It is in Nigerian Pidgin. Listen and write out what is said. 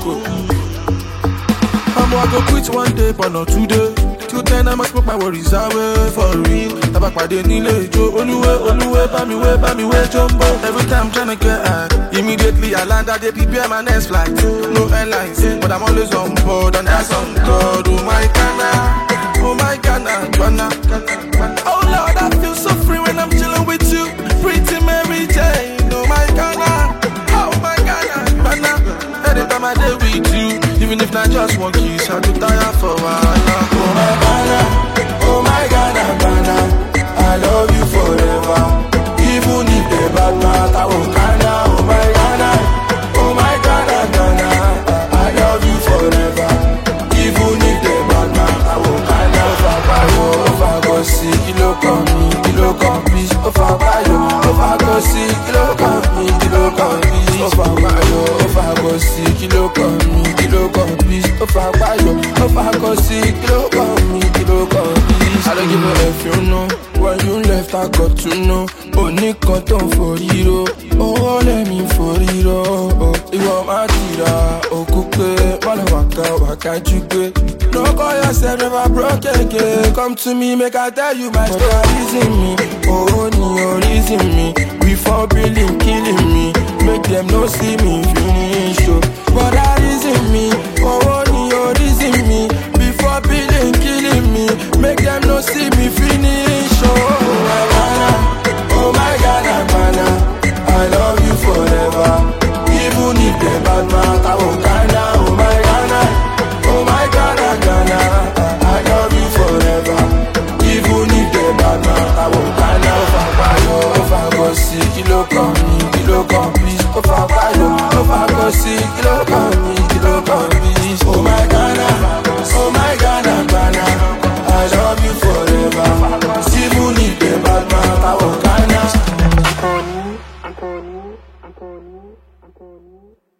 go. I'm I go quit one day, but not today. Till then, I must put my worries away for real. Tabakpade nílé ijó, olúwe, olúwe, bá mi wé, bá mi wé jumbo. Every time tryna get high, immediately I land, I dey prepare my next flight. No airlines, but I'm always on board, and that's on God. Oh my Ghana, oh my Ghana, Ghana. Oh Lord, I feel so free when I'm chilling with you. Pretty Mary Jane, oh my Ghana, oh my Ghana, Ghana. Anytime I dey with you, even if not just one kiss, I go tire for a while. Oh my Ghana, oh my Ghana, Ghana, I love you forever. Even if the bad man, I will Ghana, oh my Ghana, oh my Ghana, Ghana, I love you forever. Even if the bad man, I will Ghana. If I buy you, if I go see, kilo come me, kilo come please. If I buy you, if I go see, kilo come me, kilo come please. If I buy you, if I go see, kilo come me, kilo come please. If I buy you, if I go see, kilo come me, kilo come please. I don't give a F, you know. When you left, I got to know. Only cotton for hero. Oh, let me for hero. Oh, ìwọ máa tira òkú pé wọ́n lọ wàkà wàkà jú pé. No call yourself never broke again. Come to me, make I tell you my story. Reason me, oh, ni o reason me. Before billing, killing me. Make them no see me finish. Oh. But that reason me, oh, ni o reason me. Before billing, killing me. Make them no see me finish. Oh, oh my Ghana, oh my Ghana, Ghana. I love you forever. Even if the bad man, I will Ghana, oh my Ghana, oh my Ghana, Ghana. I love you forever. Even if the bad man, I will Ghana. If I buy you, if I go see, kilo come me, kilo come please. If I buy you, if I go see, kilo come me, kilo come please. Oh my Ghana, oh my Ghana, Ghana. I love you forever. Even if the bad man, I will Ghana. Anthony, Anthony, Anthony, Anthony.